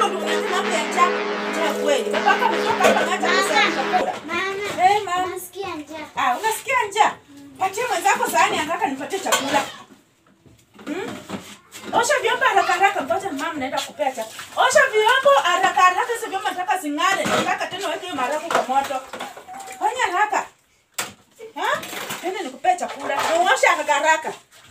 Mama unaleta mambo ya njaa. Njaa kweli. Babako ametoka hapa ameacha pesa ya chakula. Mama, Eh, mama. nasikia njaa. Ah, unasikia njaa? Patie mwenzako sahani anataka nipatie chakula. Hmm? Osha vyombo haraka haraka, ngoja mama naenda kupea chakula. Osha vyombo haraka haraka, hizo vyombo nataka zing'are. Nataka tena weke hiyo maharagwe kwa moto. Fanya haraka. Ha? Tena nikupea chakula. Osha haraka haraka.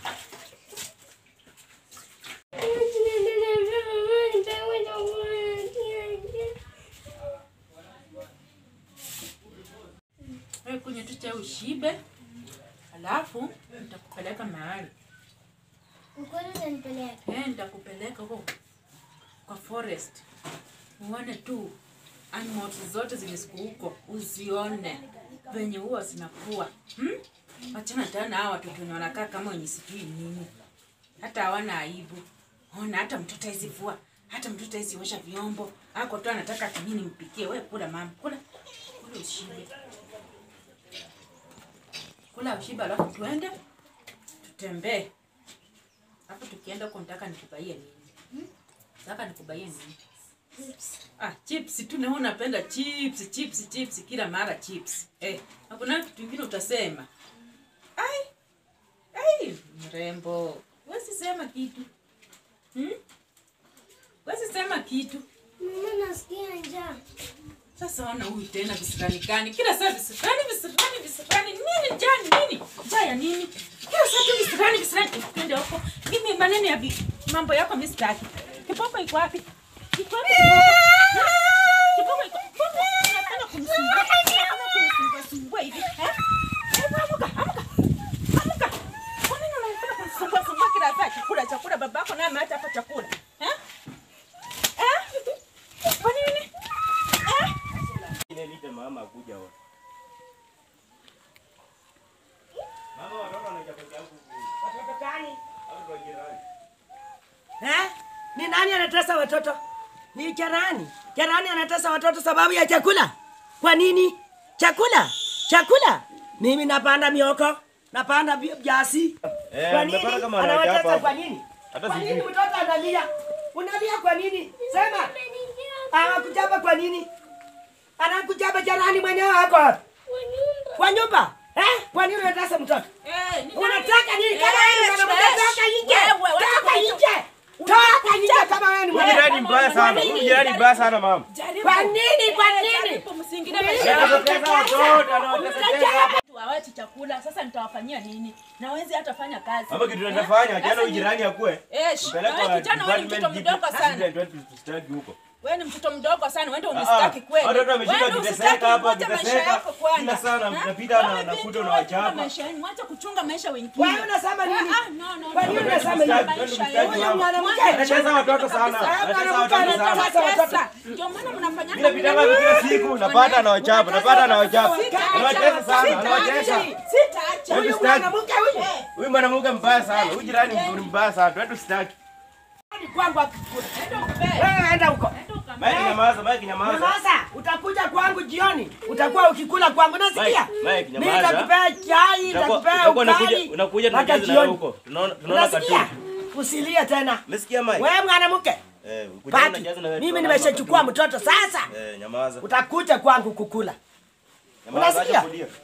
Wewe kunywa tu chai ushibe. Alafu nitakupeleka mahali. Ukweli utanipeleka. Eh, nitakupeleka huko kwa forest. Uone tu animals zote zenye siku huko, uzione venye huwa zinakuwa. Hmm? Wachana tena na hawa watoto wenye wanakaa kama wenye sijui nini. Hata hawana aibu. Ona hata mtoto hizi vua, hata mtoto hizi osha vyombo. Ako tu anataka kinini mpikie. Wewe kula mama, kula. Kula ushibe. Kula ushibe alafu tuende tutembee. Hapo tukienda huko nataka nikubaie nini? Nataka nikubaie nini? Ah, chips tu na wewe unapenda chips, chips, chips kila mara chips. Eh, hakuna kitu kingine utasema. Ai. Ai, mrembo. Wewe sema kitu. Hmm? Wewe sema kitu. Mama, nasikia njaa. Sasa ona huyu tena visirani gani? Kila saa visirani, visirani, visirani. Nini njaa nini? Njaa ya nini? Kila saa tu visirani, visirani. Twende huko. Mimi maneno ya vi- mambo yako mimi sitaki. Kipoko iko wapi? Iko wapi? kipoko? Ha? Kipoko iko. Mbona unapenda kumsumbua? Unapenda kumsumbua sumbua hivi? Eh? Hebu amka, amka. Amka. Kwa nini unapenda kumsumbua sumbua kila saa chakula chakula babako naye ameacha hapa chakula? Eh? Eh? Kwa nini? Eh? Niite mama akuja wa. Mama watoto wanaja peke yangu. Watoto gani? Watoto wa jirani. Eh? Ni nani anatesa watoto? Ni Jarani. Jarani anatesa watoto sababu ya chakula. Kwa nini? Chakula. Chakula. Mimi napanda mioko, napanda vi- viazi. Eh, Kwa nini? mmepata kama wanawake Anawatesa hapa. kwa nini? Hata Kwa nini sijui. mtoto analia? Unalia kwa nini? Sema. Anakuchapa kwa nini? Anakuchapa Jarani mwenyewe hako wapi? Kwa nyumba. Eh? Kwa nini unatesa mtoto? Eh, ni Unataka nini kama Eh, wewe ni mwanamke? eh, Toka nje. wewe, wacha Toka kuita- nje. Toka nje kama wewe ni Huyu mwanamke. jirani mbaya sana. Huyu jirani mbaya sana mama. Jaribu. Kwa nini? Kwa Eh, nini? jaribu msingine Nini? maisha Anatesa watoto, anawatesa. Hawati chakula sasa nitawafanyia nini? Na wezi hata fanya kazi. Mama kitu Eh? tunafanya, jana Sasa huyu ni- jirani akue. Eh, sh- Mpeleke na wewe kwa kijana wewe ni mtoto department mdogo DP, sana. assistant wetu tusitaki huko. Wewe ni mtoto mdogo sana, uende Ah, unistaki kweli. watoto wameshika Wewe wakiteseka usitaki hapa, kuacha maisha wakiteseka. yako kwanza. Kila saa na- Ha? napita na- Wewe nakuta binti, unawachapa. wacha maisha yenu, wacha kuchunga maisha wengine. Wewe unasema nini? Ah, no, no, Kwa no. nini Wewe unasema unasema nini? maisha Wewe yenu. ni mwanamke. Anacheza watoto sana. Anacheza watoto sana. Anatesa. Ndio maana mnafanyana Vile vitanga vya kila siku napata anawachapa, napata anawachapa. Anawatesa sana, anawatesa. Sitaacha. Wewe Huyu sitaki. mwanamke huyu. Huyu mwanamke mbaya sana. Huyu jirani ni mbaya sana. Wetu sitaki. Ni kwangu akikula. Enda ukupee. Wewe enda huko. Enda ukampe. Mike nyamaza, Mike nyamaza. Nyamaza, utakuja kwangu jioni. Utakuwa ukikula kwangu, nasikia? Mike, Mike, Mimi nyamaza. nitakupea chai, Utakuwa- nitakupea utakuwa unakuja ugali. unakuja mpaka tunacheza na wewe jioni. huko. Tunaona tunaona Unasikia? katuni. Usilie tena. Umesikia Mike? Wewe mwanamke, Eh, ukuje Pati, unacheza na wewe. mimi tunaona nimeshachukua katuni. mtoto sasa. Eh, nyamaza. Utakuja kwangu kukula. Nyamaza, Unasikia? acha kulia.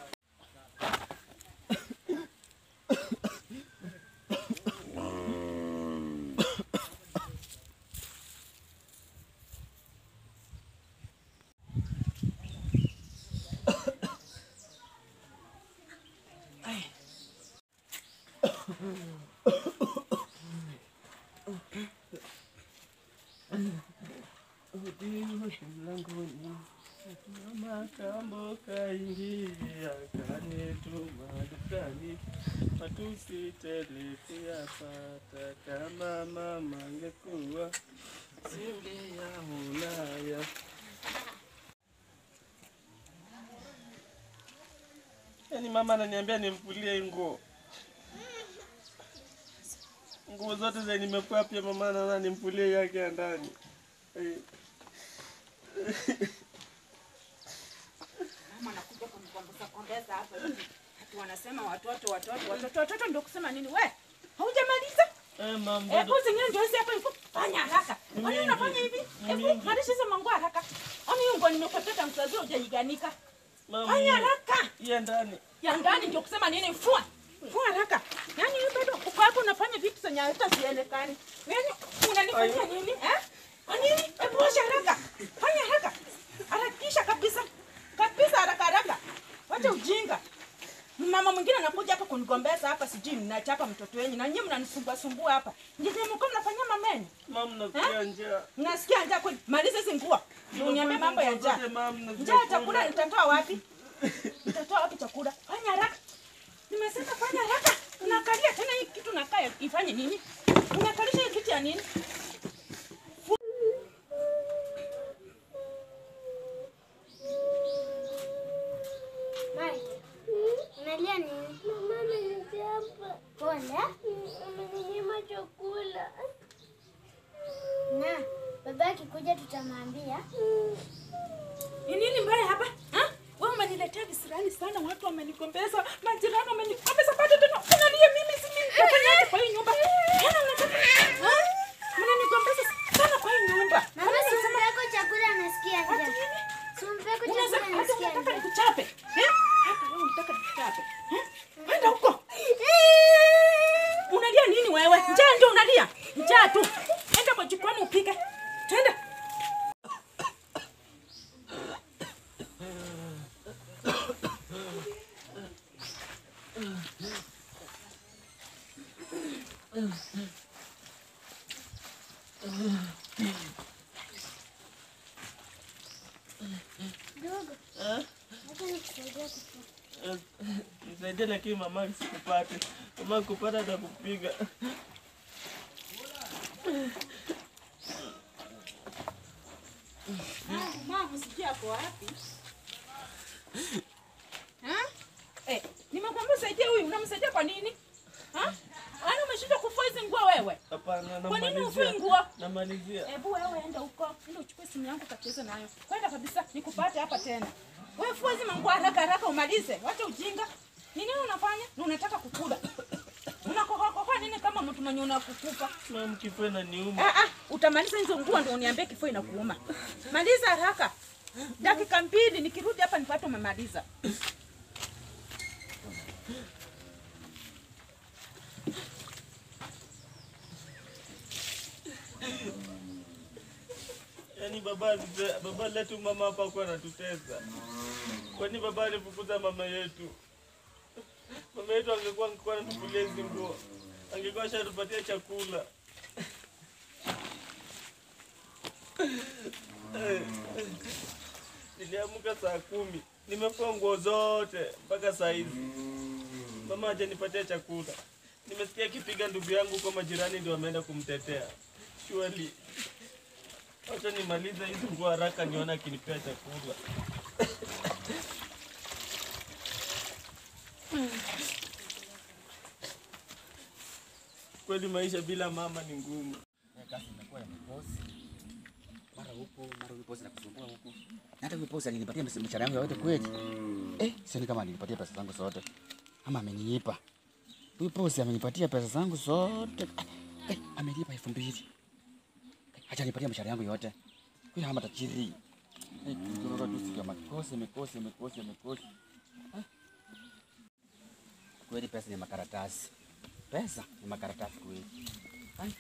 Makambo kaingia kanituma dukani, matusi tele kuyapata. Kama mama angekuwa singeyaonaya. Yaani mama ananiambia nimfulie nguo nguo zote zenye nimekuwa pia, mama anaona nimfulie yake ya ndani Eh. Mama anakuja kunikombeza kombeza hapa hivi. Ati wanasema watoto watoto watoto watoto ndio kusema nini we? Haujamaliza? Eh, mama, Hebu zingine ndio hizi hapa iko. Fanya haraka. Kwani unafanya hivi? Hebu malisha hizo manguo haraka. Oni hiyo nguo nimekupeta mzazi hujaiganika. Fanya haraka. Iya ndani. Ya ndani ndio kusema nini? Fua. Fua haraka. Yaani wewe bado uko hapo unafanya vitu zenye hata zielekani. Yaani unanifanyia nini? Eh? Kwa nini? Hebu osha haraka. Fanya haraka. Harakisha kabisa. Kabisa haraka haraka. Wacha ujinga. Mama mwingine anakuja hapa kunigombeza hapa sijui ninachapa mtoto wenyu na nyinyi mnanisumbua sumbua hapa. Ndio mko mnafanyia mameni. Mama nakuya njaa. Nasikia njaa kweli. Maliza hizi nguo. Ndio uniambie mambo ya njaa. Mama na Njaa ya chakula nitatoa wapi? Nitatoa wapi chakula? Fanya haraka. Nimesema fanya haraka. Unakalia tena hii kitu nakaa ifanye nini? Unakalisha hii kitu ya nini? Mai, unalia nini? Mama amenichapa. Pole. Ameninyima chakula. Na baba akikuja tutamwambia. Ni nini mbaya hapa? Ha? Wewe umeniletea visirani sana, watu wamenigombeza, majirani wamenigombeza, bado tena unalia mimi si mimi nitafanyaje kwa hii nyumba? Tena unataka ha? Mnanigombeza sana kwa hii nyumba. Mama si umpeko chakula anasikia Ati njaa. nini? Si umpeko Unaweza chakula hata anasikia unataka njaa. nikuchape. Eh? Hata wewe unataka nikuchape. Eh? Kwenda huko. Unalia nini wewe? Njaa ndio unalia. Njaa tu. Enda kwa jikoni upike. Tenda. Dogo. Acha nikusaidia kupika. Nisaidie lakini mama sikupate. Mama kupata atakupiga. Mama sijui ako wapi? Ha? Eh, nimekwambia usaidie huyu, unamsaidia kwa nini? Ha? Yaani umeshindwa kufua hizi nguo wewe? Hapana, Kwa nini ufui namalizia. nguo? Namalizia. Hebu wewe enda huko, enda uchukue simu yangu kacheze nayo. Kwenda kabisa, nikupate hapa tena. Wewe fua hizi manguo haraka haraka umalize. Wacha ujinga. Ni nini unafanya? Na unataka kukula. Unakohoa nini kama mtu mwenye unakukufa? Mama kifua inaniuma. Ah, ah, utamaliza hizo nguo ndio uniambie kifua inakuuma. Maliza haraka. Dakika mbili nikirudi hapa nipate umemaliza. Yaani baba alite- baba letu mama hapa kwa anatutesa. Kwani baba alifukuza mama yetu? Mama yetu angekuwa angekuwa anatukulia hizi nguo. Angekuwa ashatupatia chakula. Niliamka saa kumi. Nimefua nguo zote mpaka saa hizi. Mama hajanipatia chakula. Nimesikia akipiga ndugu yangu kwa majirani ndio wameenda kumtetea. Surely Wacha nimalize hizi nguo haraka nione akinipea chakula. Kweli maisha bila mama ni ngumu. kazi imekuwa ya mikosi. Mara huko, mara huko bosi nakusumbua huko. Na hata huyo bosi alinipatia msa- mshahara yangu yote kweli. Eh, sioni kama alinipatia pesa zangu zote. Ama ameniipa. Huyo bosi amenipatia pesa zangu zote. Ah, Eh, amenipa elfu mbili. Eh, Acha nipatie mshahara yangu yote. Huyo hama tajiri. Eh, kidogo tu sikia makosi, mikosi, mikosi, mikosi. Eh. Kweli pesa ni makaratasi. Pesa ni makaratasi kweli. Ai.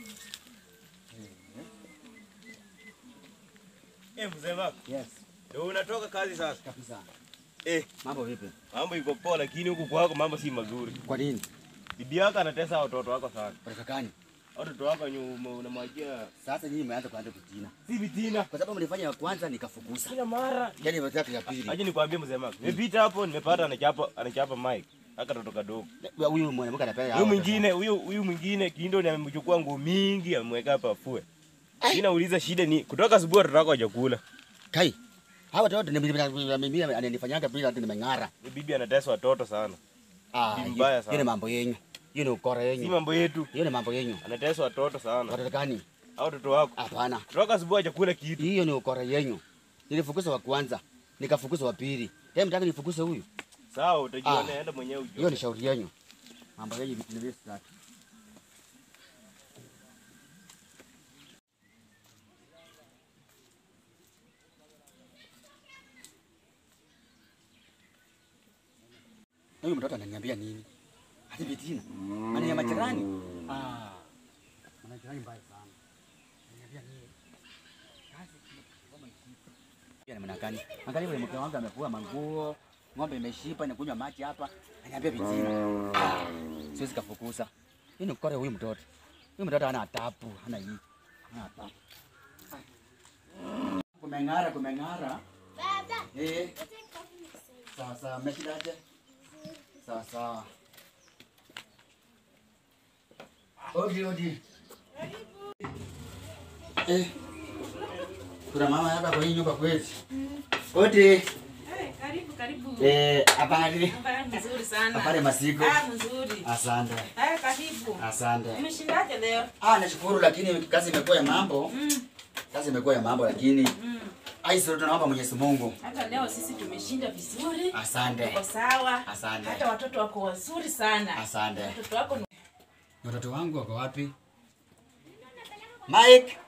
Eh, mzee wako. Yes, Ndio unatoka kazi sasa. kabisa. Eh, Mambo vipi? mambo iko poa lakini huku kwako mambo si mazuri. Kwa nini? Bibi yako anatesa watoto wako sana. Patakakani. Watoto wako nyuma unamwajia Sasa nyinyi mmeanza kuanza kutina. si vitina. Kwa sababu mlifanya ya kwanza nikafukuza. Kila mara. Yaani watatu ya pili. Aje nikwambie mzee wako. Nimepita hapo nimepata anachapa anachapa mic. Aka toto kadogo. Huyu mwanamke anapenda Huyu mwingine huyu huyu mwingine kindo ni amemchukua nguo mingi amemweka hapa afue. Mimi nauliza shida ni kutoka asubuhi watoto wako hawajakula. Kai. Hawa watoto ni mimi ananifanyanga bila hata nimeng'ara. Huyu bibi anatesa watoto sana. Ah, Ni mbaya hiyo sana. hiyo ni mambo yenyu. Hiyo ni ukora Si yenyu. mambo yetu. Hiyo ni mambo yenyu. Anatesa watoto sana. Watoto gani? Hao watoto wako. Hapana. Kutoka asubuhi hajakula kitu. Hiyo ni ukora yenyu. Nilifukuza wa kwanza, nikafukuza wa pili. Tena mtaka nifukuze huyu. Sawa, utajiona Ah. enda mwenyewe Hiyo ujue. ni shauri yenyu. Mambo yenyu vitu ni vile sitaki. huyu mtoto ananiambia nini? Hadi Betina. Maana ya majirani. Ah. Majirani mbaya sana. Ananiambia nini? Kazi kama ishipa. Pia namna gani? Angalia vile mke wangu amevua manguo, ng'ombe imeshipa inakunywa maji hapa. Ananiambia Betina. Ah. Siwezi kafukuza. Hii ni kore huyu mtoto. Huyu mtoto hana adabu, hana hii. Hana adabu. Kumeng'ara, kumeng'ara. Baba, Eh, leta kitabu nisaidie. sawa sawa, mmeshindaje? Sawa sawa. Odi, odi. Eh. Kuna mama hapa kwa hii nyumba kweli? Odi. Eh, karibu karibu. Eh, habari. Habari nzuri sana. Habari masiku. Ah, mzuri. Asante. Eh, karibu. Asante. Umeshindaje leo? Ah, nashukuru lakini kazi imekuwa ya mambo. Mm, Kazi imekuwa ya mambo lakini mm. ai sio tunaomba Mwenyezi Mungu. Hata leo sisi tumeshinda vizuri. Asante. Tuko sawa. Asante. Hata watoto wako wazuri sana. Asante. Watoto wako ni Watoto wangu wako wapi? Mike.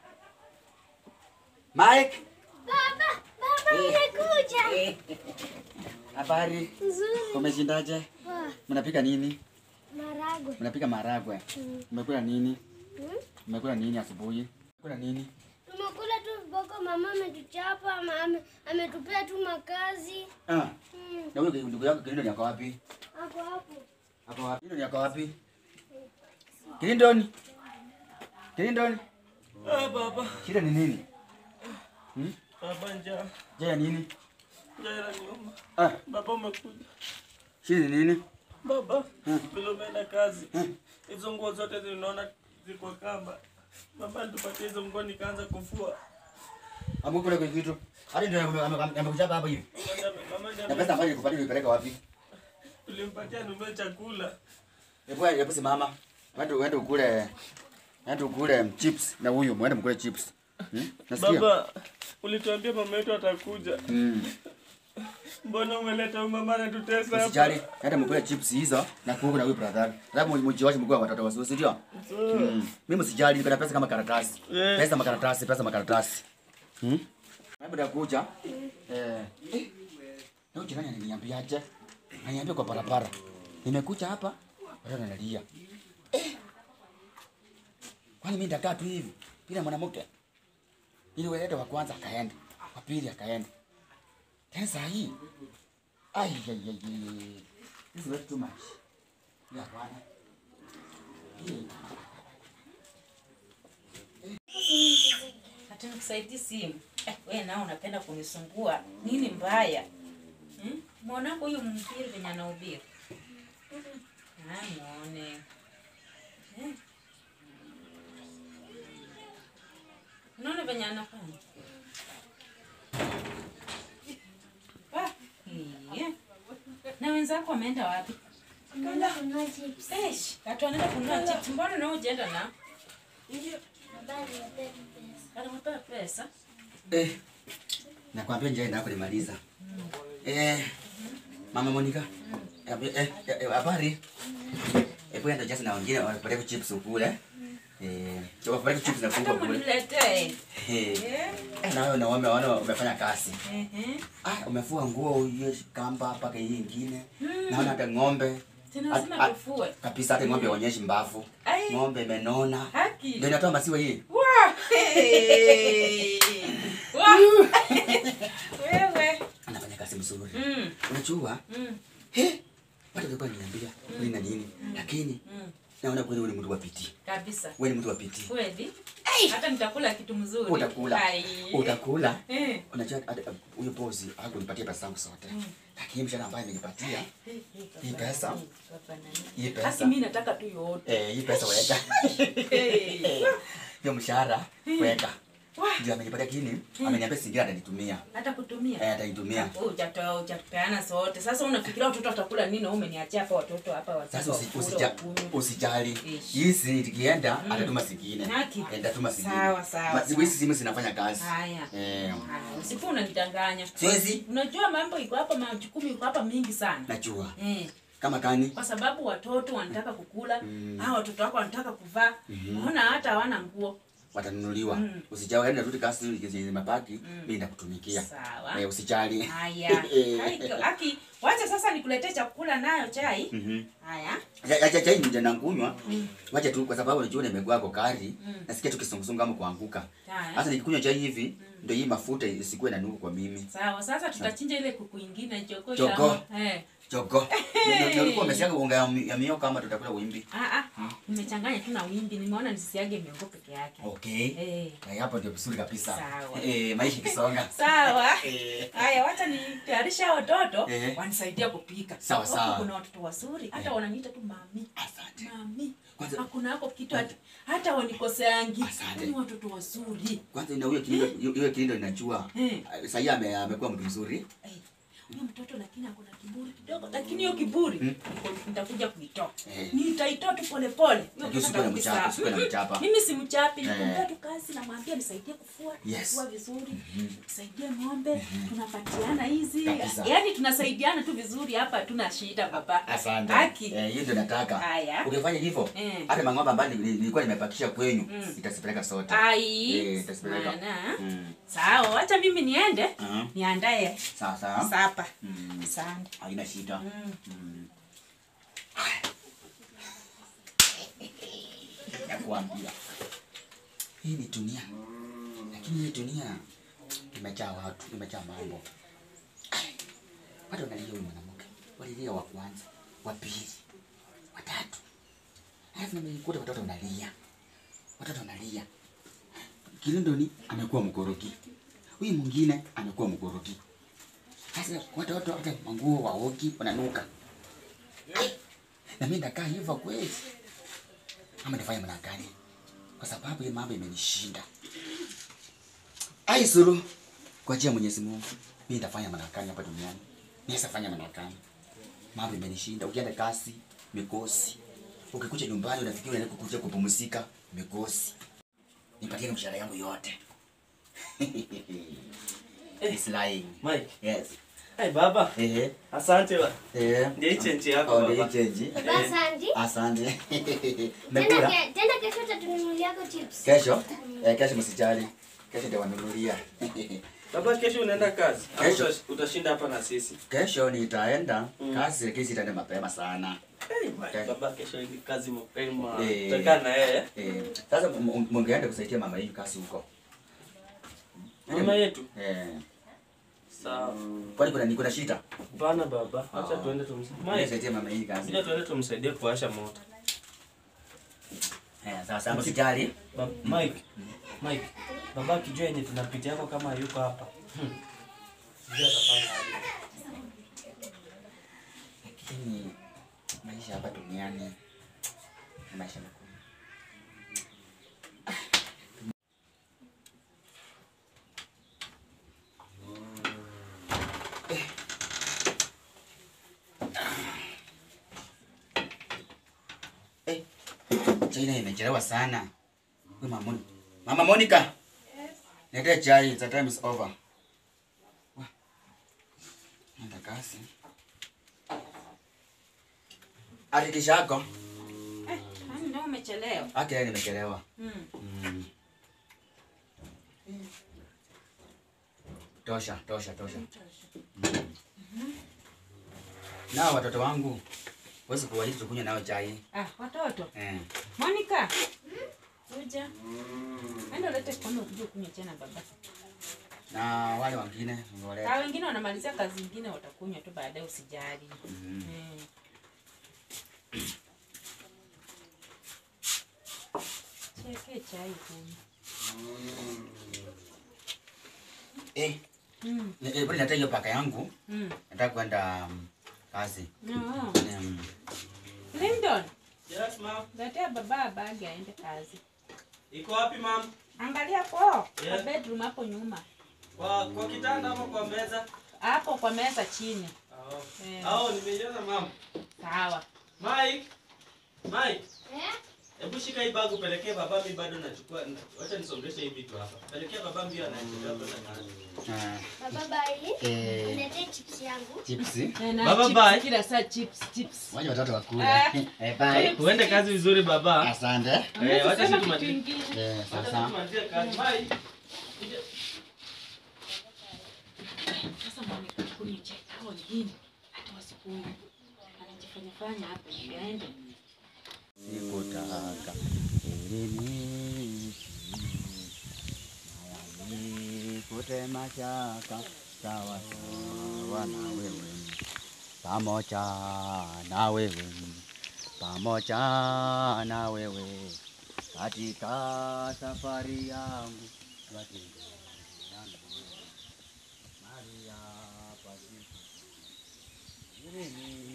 Mike. Baba, baba, nimekuja. Habari. Nzuri. Umeshindaje? Ah, Mnapika nini? Maragwe. Mnapika maharagwe. Mm. Mmekula nini? Hmm? Mmekula nini asubuhi? Mmekula nini? Tumekula tu viboko, mama ametuchapa, ama- ame- ametupea tu makazi. Ah, Hmm, na huyo ndugu yako Kilindo ni ako wapi? Hapo hapo. Ako wapi? Kilindo ni ako wapi? Kilindoni. Kilindoni. Ah, baba. Shida ni nini? Hmm? Baba njaa. Je, ya nini? Njaa inaniuma. Ah, Baba umekuja. shida ni nini? Baba, Hmm. vile umeenda kazi. Hizo nguo zote zinaona ziko kamba. Baba nitupatie hizo nguo nikaanza kufua. Amekula kwa kitu. Hadi ndio ame- ame- amekuchapa hapa hivi. Mama- Mama Na ndiye pesa ambayo nilikupatia ulipeleka wapi? tulimpatia nunue chakula. Hebu hebu simama. Wende wende ukule. Wende ukule chips na huyu, mwende mkule chips. Hmm? Nasikia? Baba, ulituambia mama yetu atakuja. Mm. Mbona umeleta huyu mama anatutesa Usijali, hapa? hata mkule chips hizo na kuku na huyu brother. Sababu mjiwache mkuu watoto wazuri, si ndio? Mm. Mimi usijali, niko na pesa kama karatasi. Eh. Pesa makaratasi, pesa makaratasi. Hmm? Hebu nakuja. Eh. eh. Na jirani ananiambiaje? Ananiambia kwa barabara. Nimekuja hapa, watu wanalia. Eh. Kwani mimi ndakaa tu hivi bila mwanamke? Ili wewe wa kwanza akaenda, wa pili akaenda. Tena saa hii Ay, ay, ay, ay. This is way too much. Ya bwana. Hii. Ati nikusaidie simu. Eh, wewe nao unapenda kunisumbua. Nini mbaya? Hmm? Mwanangu huyu mhubiri venye anahubiri. Ah, muone. Eh. Unaona venye anafanya? Ah, iya. Na wenzako wameenda wapi? Tumeenda kununua chips. Eish, watu wanaenda kununua chips. Mbona na hujaenda na? Baba alinipea tu pesa. Anampa pesa. Eh. Nakwambia njia ndio kulimaliza. Eh. Mama Monica. Eh, eh, eh, habari. Eh, bwana just na wengine wanapeleka chips ukule. Eh, choma peleka chips na Hata kuku kule. mniletee. Eh. Eh. Eh, na wewe na wame wana umefanya kazi. Ehe. Ah, umefua nguo hiyo kamba mpaka hii nyingine. Naona hata ng'ombe. Tena Ah, lazima ah, tufue. Kabisa hata ng'ombe haonyeshi mbavu. Ai. Ng'ombe imenona. Haki. Ndio inatoa maziwa hii. Wah! Hey! Wah! Wewe. Anafanya kazi mzuri. Mm. Unajua? Mm. He? Watu walikuwa niambia nini na nini. Lakini Mm. naona kweli wewe ni mtu wa piti. Kabisa. Wewe ni mtu wa piti. Kweli? Hata nitakula kitu mzuri. Utakula. Ai. Utakula. Eh. Unajua hata, uh, huyo bosi hakunipatia pesa zangu zote. Lakini mshahara ambaye amenipatia hii pesa. Hii Haki pesa. mimi nataka tu yote. Eh, hii pesa weka. Hey. Hiyo mshahara weka. Wah. Ndio amenipatia kini, ameniambia singine atanitumia. Hata kutumia. Eh, atanitumia. Wewe hujatoa hujatupeana sote. Sasa unafikiria watoto watakula nini na wewe umeniachia hapa watoto hapa watoto. Sasa usi, wakule, usija, wakunywe. usijali. Ish. Hizi ikienda atatuma zingine. Haki. Eh, Atatuma zingine. Sawa, sawa, Ma- sawa. Hizi simu zinafanya kazi. Haya. Eh, Haya, Usiku unanidanganya. siwezi. Unajua mambo iko hapa, majukumu iko hapa mingi sana. Najua. Eh, Kama kani? kwa sababu watoto wanataka kukula, hao watoto wako wanataka kuvaa. Naona hata hawana nguo. watanunuliwa. Mm. Usijao enda rudi kasi zimebaki, mimi ndakutumikia. Sawa. Eh, usijali. Haya. Haiko- Aki, wacha sasa nikuletee chakula nayo chai. Mhm. Haya. Acha chai nje na kunywa. Wacha tu kwa sababu unajua nimekuwa kwa kari. Nasikia tu kisungusungu ama kuanguka. Haya. Sasa nikikunywa chai hivi ndio hii mafuta isikuwe na nuku kwa mimi. Sawa, sasa tutachinja ile kuku ingine joko Jogoo. Eh. Chogo. Ndio ulikuwa umesiaga unga ya mi- ya mio kama tutakula wimbi. Ah ah. Nimechanganya tu na wimbi. Nimeona nisisiage miongo peke yake. Okay. Eh. Na hapo ndio vizuri kabisa. Sawa. Eh, maisha kisonga. Sawa. Eh. Haya, wacha nitayarishe hao watoto Eh. wanisaidia kupika. Sawa, Huku sawa. Kuna watoto wazuri, hata wananiita tu mami. Asante. Mami. Kwanza- Hakuna hapo kitu hata, hata wanikoseangi. Asante. Ni watoto wazuri. Kwanza ina huyo kilindo hiyo kilindo inajua. Eh. Sasa yeye ame- amekuwa mtu mzuri. Eh, Huyo mtoto lakini akona kiburi kidogo, lakini hiyo kiburi niko- nitakuja kuitoa. Eh. Nitaitoa tu pole pole. Hiyo Lakini mtoto usikue na kabisa. mchapa, usikue na mchapa. Mimi si mchapi, Eh. nikumpea tu kazi namwambia nisaidie kufua, Yes. kufua vizuri, nisaidie ng'ombe, tunapatiana hizi. Kabisa. Yaani tunasaidiana tu vizuri hapa, tuna shida baba. Asante. Haki. Eh, hiyo ndio nataka. Haya. Ukifanya hivyo, Eh. hata mang'ombe ambayo nili- nilikuwa nimepakisha kwenyu, itasipeleka sote. Ai. Eh, itasipeleka. Maana. Mm. Sawa, acha mimi niende. Aha. Niandae Sawa sawa. sapa. Mm. Asante. Haina shida. Mm. Nakuambia. Hii ni dunia. Lakini hii dunia imejaa watu, imejaa mambo. Watu wanalia huyu mwanamke. Walilia wa kwanza, wa pili, wa tatu. Alafu nimekuta watoto wanalia. Watoto wanalia. Kilindoni amekuwa mkoroki. Huyu mwingine amekuwa mkoroki. Sasa watoto hata manguo waoki wananuka. Na mimi ndakaa hivyo kweli. Ama nifanye maana gani? Kwa sababu hii mambo imenishinda. Ai suru. Kwa njia ya Mwenyezi Mungu, mimi nitafanya maana gani hapa duniani? Naweza fanya maana gani? Mambo imenishinda. Ukienda kasi, mikosi. Ukikuja nyumbani unafikiri unaenda kukuja kupumzika, mikosi. Nipatie mshahara yangu yote. It's lying. Mike. Yes. Hey, baba. Eh. Asante ba. Eh. Ndio hii change yako, Oh, ndio baba. hii change. Baba Sandy. Asante. Tena Mekula. ke- tena kesho utatununuliako chips. Kesho? Eh, kesho msijali. Kesho ndio wanunulia. Baba, kesho unaenda kazi? Au Kesho. utash- utashinda hapa na sisi? Kesho nitaenda kazi lakini sitaenda mapema sana. Hey, Mike, baba, kesho ni kazi mapema. Eh. Tutakaa na yeye. Eh, sasa m- m- mungeenda kusaidia mama yenu kazi huko. Mama yetu. Eh. Sawa. Kwani kuna kuna shida? Bana baba, acha Ah. tuende tumsaidie. Mimi Mike, saidia mama yenu kazi. acha tuende tumsaidie kuwasha moto. Eh, sasa msijali. Ba- Mike, Mike, baba akijua yenye tunapitia yako kama yuko hapa. Hmm. Sijui atafanya aje. Lakini maisha hapa duniani ni maisha magumu. Eh. Chai nayo imechelewa sana. Wewe Mama Monica. Mama Monica. Leta chai, the time is over. Wah. Nenda kasi. Hakikisha yako. Eh, yaani ndio umechelewa. Ake nimechelewa. Mm. Mm. Tosha, tosha, tosha. Mm. Na watoto wangu wezi kuwaita tukunywe nao chai. Ah, watoto. Eh. Monica. Kuja. Enda ulete kono ukuje kunywa tena baba. Na wale wengine Ka ngoleta. wengine wanamalizia kazi zingine watakunywa tu baadaye usijali. Mhm. Eh. Cheke chai kunywa. Eh, Mm. eh, bwana nataka hiyo paka yangu. Mm. Nataka kwenda um, kazi. No. Um, Lyndon, Yes, ma'am. letea baba bagi aende kazi. Iko wapi ma'am? Angalia kwa Yeah. kwa bedroom hapo nyuma. Kwa kwa kitanda ama kwa meza? Hapo kwa meza chini. Oh. Eh. Au nimeiona ma'am. Sawa. Mike. Mike. Eh? Hebu shika hii bag upelekee baba, mimi bado nachukua. Wacha nisongeshe hii vitu hapa. Pelekea baba mbio anaendelea kwenda kazi. Ah, Baba bai. eh, Niletee chips yangu. chipsi. Eh, na Baba, chips, bye. Kila saa chips, chips. Waje watoto wakule. Eh. Eh, bye. Uende kazi vizuri baba. Asante. Eh, wacha Sema sisi kitu tumalize. ingine. Eh, Wacha sasa. sisi tumalizie kazi. Bye. Sasa mwonekana kuni chai hao wengine hata wasikuone. Anajifanya fanya hapa yaende. Sikutaka elini nikute mashaka sawa sawa na wewe pamoja na wewe pamoja na wewe katika safari yangu katika yangu Maria pasipo elini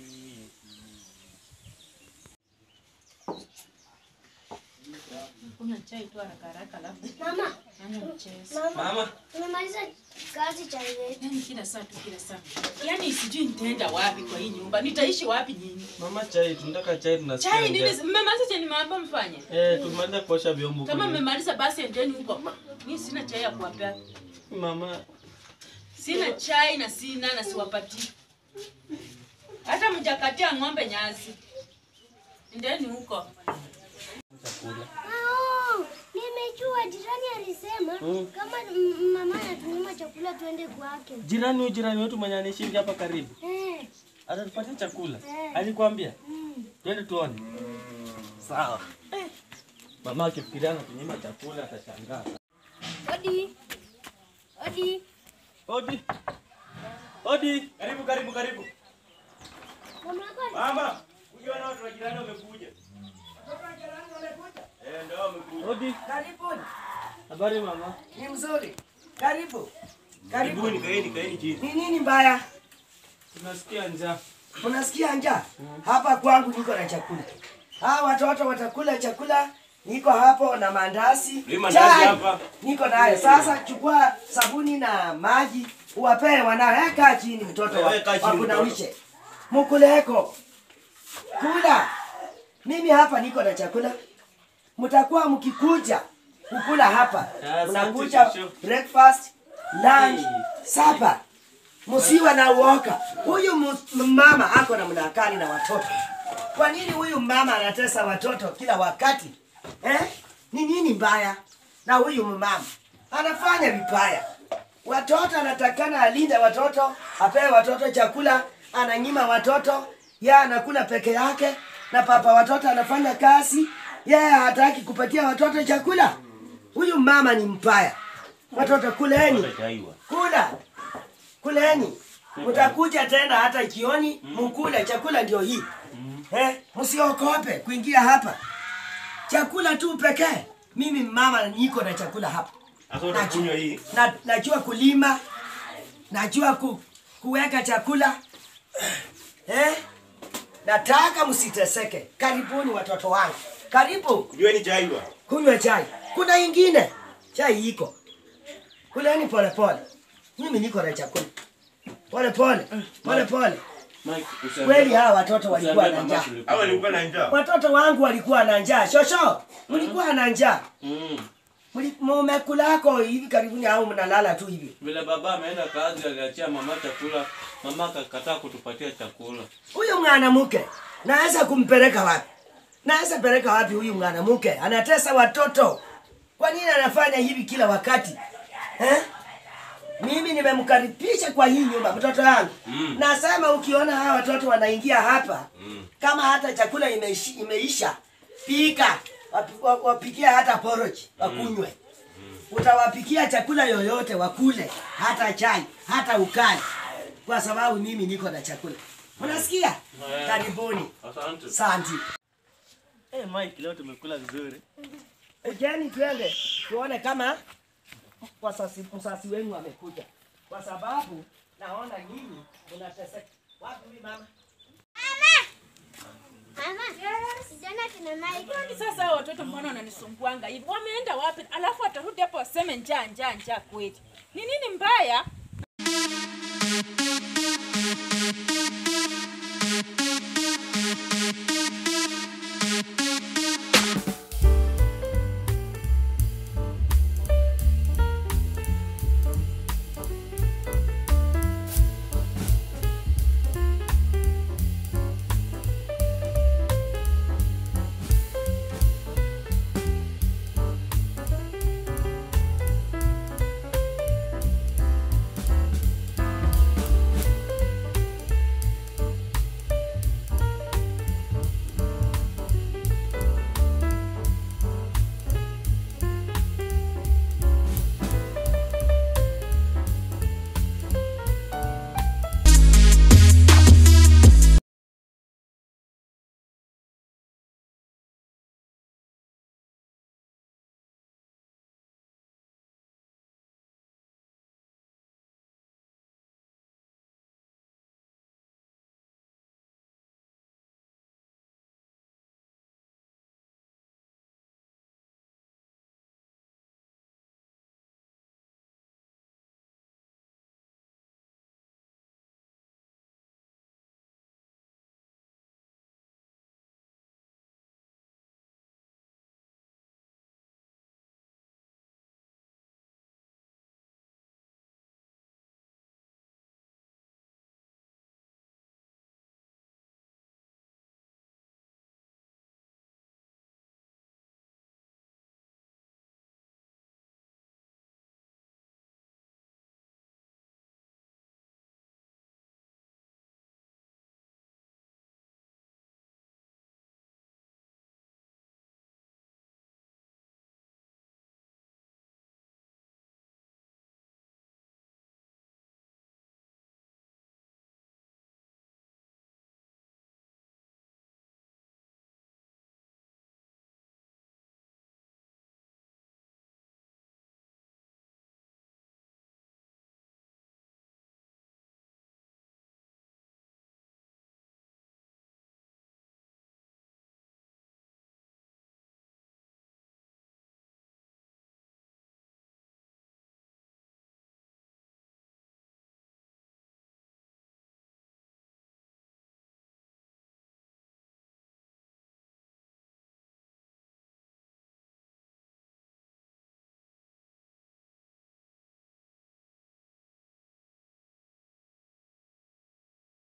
Kuna chai tu haraka haraka labda. Mama, Anza mchezo. mama, Mama, umemaliza kazi cha leo. Yaani kila saa tu kila saa. Yaani sijui nitaenda wapi kwa hii nyumba. Nitaishi wapi nyinyi? mama chai, tunataka chai tunasikia. Chai nini? njaa. Mmemaliza chenye nimeambia mfanye? Eh, tumaliza kuosha vyombo. Kama kule. mmemaliza basi endeni huko. Mimi sina chai ya kuwapea. Mama, Sina chai na sina na siwapatii. Hata mjakatia ng'ombe nyasi. Endeni huko. Oh, nimejua jirani alisema kama m- mama anatunyima chakula tuende kwake. jirani huyu jirani wetu mwenye anaishi hapa karibu. Eh, Atatupatia chakula. Eh. Alikwambia? mm. Twende tuone. Sawa. Eh. Mama akifikiria anatunyima chakula atashangaa. Odi. Odi. Odi. Odi. Karibu karibu karibu. Mama yako Mama, ukiona watu wa jirani wamekuja. Watoto wa jirani wamekuja? Eh, ndio wamekuja. Odi. Karibuni. Habari mama. Ni mzuri. Karibu. Karibuni, kaeni, kaeni chini. Ni nini mbaya? Tunasikia njaa. Unasikia njaa? Hapa kwangu niko na chakula. Hawa watoto watakula chakula. Niko hapo na mandazi. Hii mandazi chai, hapa. Niko nayo. Sasa chukua sabuni na maji uwapee wanao. Eh, kaa chini mtoto wa, Wewe kaa chini, wakunawishe. Mukuleko. Kula. Mimi hapa niko na chakula. Mtakuwa mkikuja kukula hapa. Asante, Mnakuja shosho. breakfast, lunch, Hey. supper. Musiwa na uoka. Huyu mu- mama ako na mnakani na watoto. Kwa nini huyu mama anatesa watoto kila wakati? Eh? Ni nini mbaya na huyu mama? Anafanya vibaya. Watoto anatakana alinde watoto, apewe watoto chakula, ananyima watoto, yeye anakula peke yake na papa watoto anafanya kazi, yeye hataki kupatia watoto chakula. Huyu mama ni mbaya. Watoto kuleni. Chaiwa. Kula. Kuleni. Mtakuja tena hata jioni mkule chakula ndio hii. Eh, msiokope kuingia hapa. Chakula tu pekee. Mimi mama niko na chakula hapa. Sasa utakunywa hii. Na, najua kulima. Najua ku, kuweka chakula. Eh? Nataka msiteseke. Karibuni watoto wangu. Karibu Kunyweni chaiwa. kunywa chai. Kuna ingine chai iko. Kuleni pole pole. Mimi niko na chakula. Pole pole. Pole pole. Mike, Kweli hawa watoto walikuwa na njaa. Hawa walikuwa na njaa. Watoto wangu walikuwa na njaa. Shosho, mlikuwa na njaa. Mm. Mli- Mumekulako hivi karibuni au mnalala tu hivi? Vile baba ameenda kazi aliachia mama chakula, mama akakataa kutupatia chakula. Huyu mwanamke naweza kumpeleka wapi? Naweza peleka wapi huyu mwanamke? Anatesa watoto. Kwa nini anafanya hivi kila wakati? Eh? Mimi nimemkaribisha kwa hii nyumba mtoto wangu. Mm. Nasema ukiona hawa watoto wanaingia hapa, kama hata chakula imeishi, imeisha, pika. Wapi- wa- Wapikia hata porridge wakunywe. Utawapikia chakula yoyote wakule, hata chai, hata ukali. Kwa sababu mimi niko na chakula. Mnasikia? Karibuni. Asante. Santi. Eh, Mike, leo tumekula vizuri. Ejeni twende tuone kama wasasi msasi wenu amekuja, kwa sababu naona nyinyi mnateseka. Wapi huyu mama? Mama, sijaona kina Mike. Kwani sasa hao watoto mbona wananisumbuanga hivi? Wameenda wapi? Alafu atarudi hapo waseme njaa njaa njaa kweli. Ni nini mbaya?